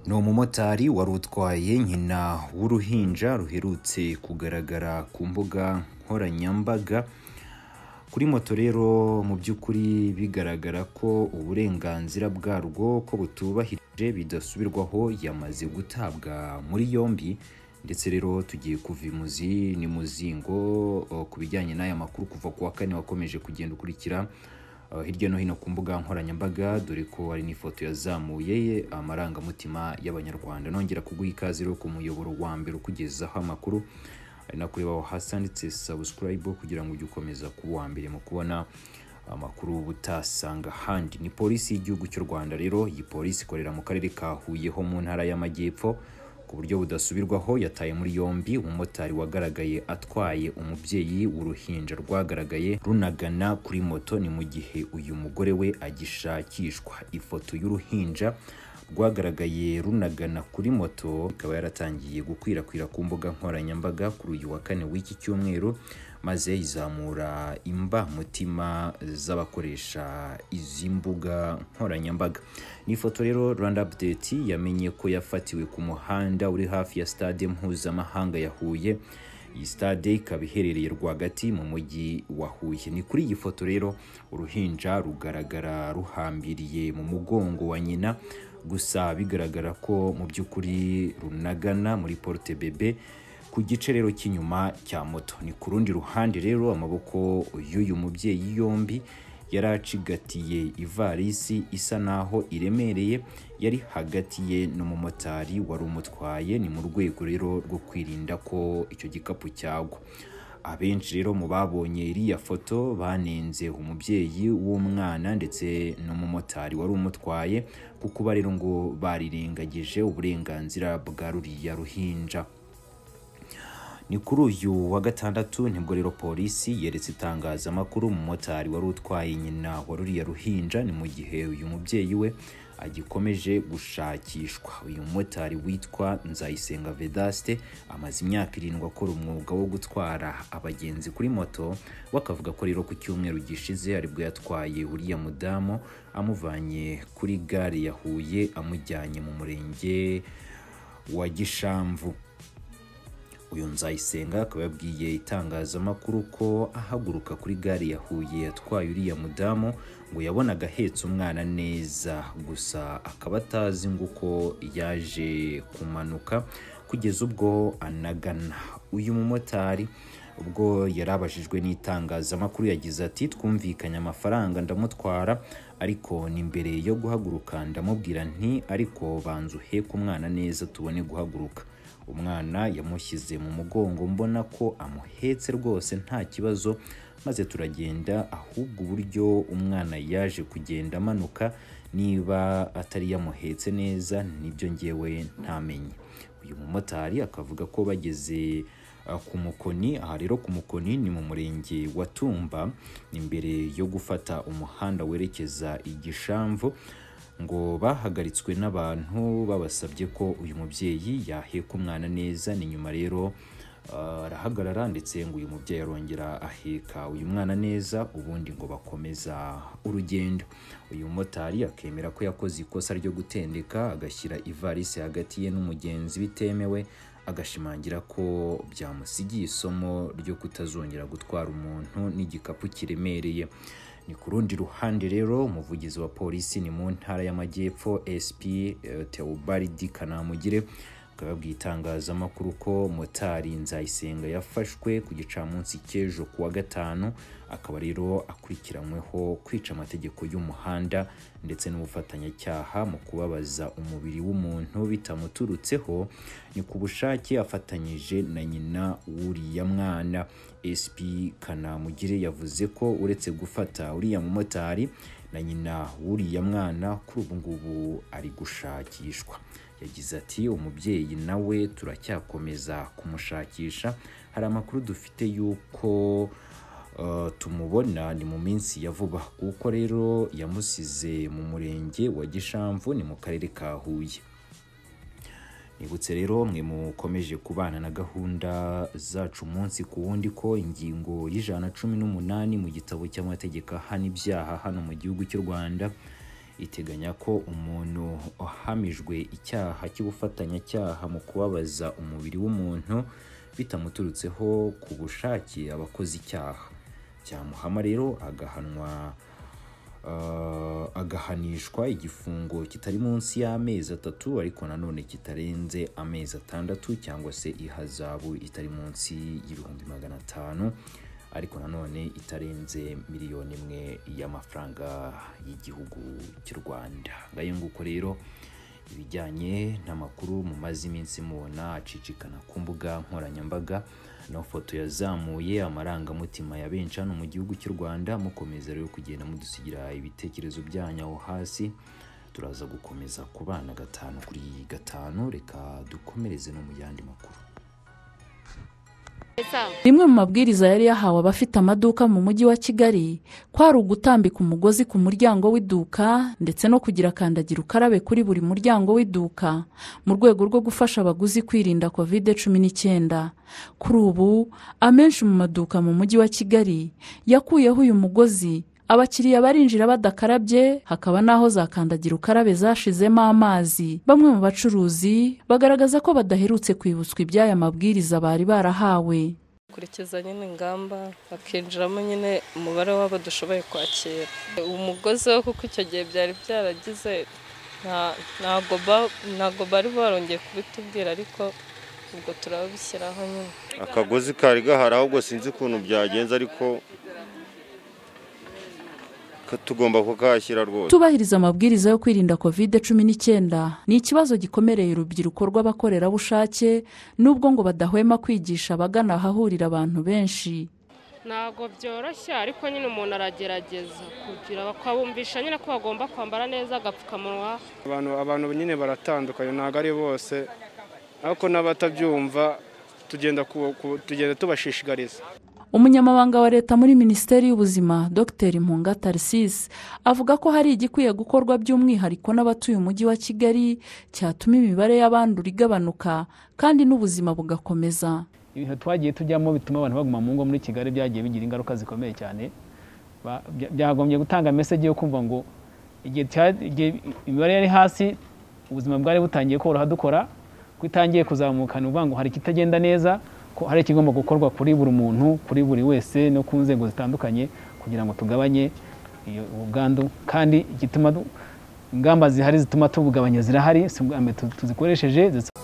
ni umumotari wari utwaye nyina w'uruhinja ruherutse kugaragara ku mbuga nkoranyambaga kuri moto rero mu by'ukuri bigaragara ko uburenganzira bwarwo ko butubahirije bidasubirwaho yamaze gutabwa muri yombi ndetse rero tugiye kuva imuzi ni muzingo o, ku bijyanye n'aya makuru kuva ku wa kane wakomeje kugenda ukurikira uh, hirya no hino ku mbuga nkoranyambaga dore ko hari n'ifoto yazamuye amarangamutima y'abanyarwanda nongera kuguha ikaze rero ku muyoboro wa mbere ukugezaho amakuru ari na kureba aho hasi handitse subscribe kugira ngo ujye ukomeza kuba uwa mbere mu kubona amakuru uba utasanga ahandi ni polisi y'igihugu cy'u rwanda rero iyi polisi ikorera mu karere ka huye ho mu ntara y'amajyepfo ku buryo budasubirwaho yataye muri yombi umumotari wagaragaye atwaye umubyeyi w'uruhinja rwagaragaye runagana kuri moto ni mu gihe uyu mugore we agishakishwa ifoto y'uruhinja rwagaragaye runagana kuri moto ikaba yaratangiye gukwirakwira ku mbuga nkoranyambaga kuri uyu wa kane w'iki cyumweru maze izamura imba mutima z'abakoresha izi mbuga nkoranyambaga ni ifoto rero rwanda update yamenye ko yafatiwe ku muhanda uri hafi ya stade mpuzamahanga ya huye iyi stade ikaba iherereye rwagati mu mujyi wa huye ni kuri iyi foto rero uruhinja rugaragara ruhambiriye mu mugongo wa nyina gusa bigaragara ko mu by'ukuri runagana muri porute bebe ku gice rero cy'inyuma cya moto ni ku rundi ruhande rero amaboko y'uyu mubyeyi yombi yari acigatiye ivarisi isa naho iremereye yari hagati ye n'umumotari wari umutwaye ni mu rwego rero rwo kwirinda ko icyo gikapu cyagwa abenshi rero mu babonye iriya foto banenze umubyeyi w'umwana ndetse n'umumotari wari umutwaye kuko ba rero ngo barirengagije uburenganzira bwa ruriya ruhinja ni kuri uyu wa gatandatu nibwo rero polisi yeretse itangazamakuru umumotari wari utwaye nyina wa ruriya ruhinja ni mu gihe uyu mubyeyi we agikomeje gushakishwa uyu mumotari witwa nzayisenga vedaste amaze imyaka irindwi akora umwuga wo gutwara abagenzi kuri moto we akavuga ko rero ku cyumweru gishize aribwo yatwaye uriya mudamu amuvanye kuri gare ya huye amujyanye mu murenge wa gishamvu uyu nzayisenga akaba yabwiye itangazamakuru ko ahaguruka kuri gare ya huye yatwaye uriya mudamu ngo yabonaga ahetse umwana neza gusa akaba atazi ngo uko yaje kumanuka kugeza ubwo anagana uyu mumotari ubwo yari abajijwe n'itangazamakuru yagize ati twumvikanye amafaranga ndamutwara ariko ni mbere yo guhaguruka ndamubwira nti ariko banza uheke umwana neza tubone guhaguruka umwana yamushyize mu mugongo mbona ko amuhetse rwose nta kibazo maze turagenda ahubwo uburyo umwana yaje kugenda amanuka niba atari yamuhetse neza nibyo ngewe ntamenye uyu mumotari akavuga ko bageze uh, ku mukoni aha rero ku mukoni ni mu murenge wa tumba ni mbere yo gufata umuhanda werekeza i gishamvu ngo bahagaritswe n'abantu babasabye ko uyu mubyeyi yaheka umwana neza ni nyuma rero uh, arahagarara ndetse ngo uyu mubyeyi arongera aheka uyu mwana neza ubundi ngo bakomeza urugendo uyu mumotari akemera ko yakoze ikosa ryo gutendeka agashyira ivarisi hagati ye n'umugenzi bitemewe agashimangira ko byamusigiye isomo ryo kutazongera gutwara umuntu n'igikapu kiremereye ni ku rundi ruhande rero umuvugizi wa polisi ni mu ntara y'amajyepfo sp teobaridi kanamugire akaba yabwiye itangazamakuru ko motari nzayisenga yafashwe ku gicamunsi cy'ejo ku wa gatanu akaba rero akurikiranyweho kwica amategeko y'umuhanda ndetse n'ubufatanyacyaha mu kubabaza umubiri w'umuntu bitamuturutseho ni ku bushake afatanyije na nyina w'uriya mwana sp kanamugire yavuze ko uretse gufata uriya mumotari na nyina w'uriya mwana kuri ubu ngubu ari gushakishwa yagize ati umubyeyi nawe turacyakomeza kumushakisha hari amakuru dufite y'uko uh, tumubona ni mu minsi ya vuba kuko rero yamusize mu murenge wa gishamvu ni mu karere ka huye nibutse rero mwe mukomeje kubana na gahunda zacu umunsi ku wundi ko ingingo y'ijana cumi n'umunani mu gitabo cy'amategeko ahana ibyaha hano mu gihugu cy'u rwanda iteganya ko umuntu ahamijwe icyaha cy'ubufatanyacyaha mu kubabaza umubiri w'umuntu bitamuturutseho ku bushake aba akoze icyaha cyamuhama rero agahanwa ah, agahanishwa igifungo kitari munsi y'amezi atatu ariko nanone kitarenze amezi atandatu cyangwa se ihazabu itari munsi y'ibihumbi magana atanu ariko nanone itarenze miliyoni imwe y'amafaranga y'igihugu cy'u Rwanda ngayo nguko rero ibijyanye n'amakuru mumaze iminsi mubona acicikana ku mbuga nkoranyambaga n'amafoto yazamuye amarangamutima ya benshi hano mu gihugu cy'u Rwanda mukomeza rero kugenda mudusigira ibitekerezo byanyu aho hasi turaza gukomeza kubana gatanu kuri gatanu reka dukomereze no mu yandi makuru Rimwe mu mabwiriza yari yahawe abafite amaduka mu mujyi wa Kigali kwari ugutambika umugozi ku muryango w'iduka ndetse no kugira kandagira ukarabe kuri buri muryango w'iduka mu rwego rwo gufasha abaguzi kwirinda covid cumi n'icyenda kuri ubu amenshi mu maduka mu mujyi wa Kigali yakuyeho uyu mugozi abakiriya barinjira badakarabye hakaba n'aho za kandagira ukarabe zashizemo amazi bamwe mu bacuruzi bagaragaza ko badaherutse kwibutswa iby'aya mabwiriza bari barahawe kurikiza nyine ingamba hakinjiramo nyine umubare w'abo dushoboye kwakira umugozi wo kuko icyo gihe byari byaragize nta- ntabwo ba- ntabwo bari barongeye kubitubwira ariko ubwo turabishyiraho nyine akagozi kari gahari ahubwo sinzi ukuntu byagenze ariko ka- tugomba kukahashyira rwose Kutubahiriza amabwiriza yo kwirinda covid cumi n'icyenda ni ikibazo gikomereye urubyiruko rw'abakorerabushake nubwo ngo badahwema kwigisha abagana ahahurira abantu benshi ntabwo byoroshye ariko nyine umuntu aragerageza kugira bakabumvisha nyine ko bagomba kwambara neza agapfukamunwa abantu abantu nyine baratandukanye ntabwo ari bose ariko n'abatabyumva tugenda ku- ku- tugenda tubashishikariza umunyamabanga wa leta muri minisiteri y'ubuzima dr mpunga tarcisse avuga ko hari igikwiye gukorwa by'umwihariko n'abatuye umujyi wa kigali cyatuma imibare y'abandura igabanuka kandi n'ubuzima bugakomeza ibintu twagiye tujyamo bituma abantu baguma mu ngo muri kigali byagiye bigira ingaruka zikomeye cyane Ba- bya- byagombye gutanga meseje yo kumva ngo igihe cya- igihe imibare yari hasi ubuzima bwari butangiye koroha dukora ko itangiye kuzamuka ni ukuvuga ngo hari ikitagenda neza ko hari ikigomba gukorwa kuri buri muntu kuri buri wese no ku nzego zitandukanye kugira ngo tugabanye iyo- ubu bwandu kandi igituma du- ingamba zihari zituma tubugabanya zirahari si ubwa mbere tu- tuzikoresheje zisa-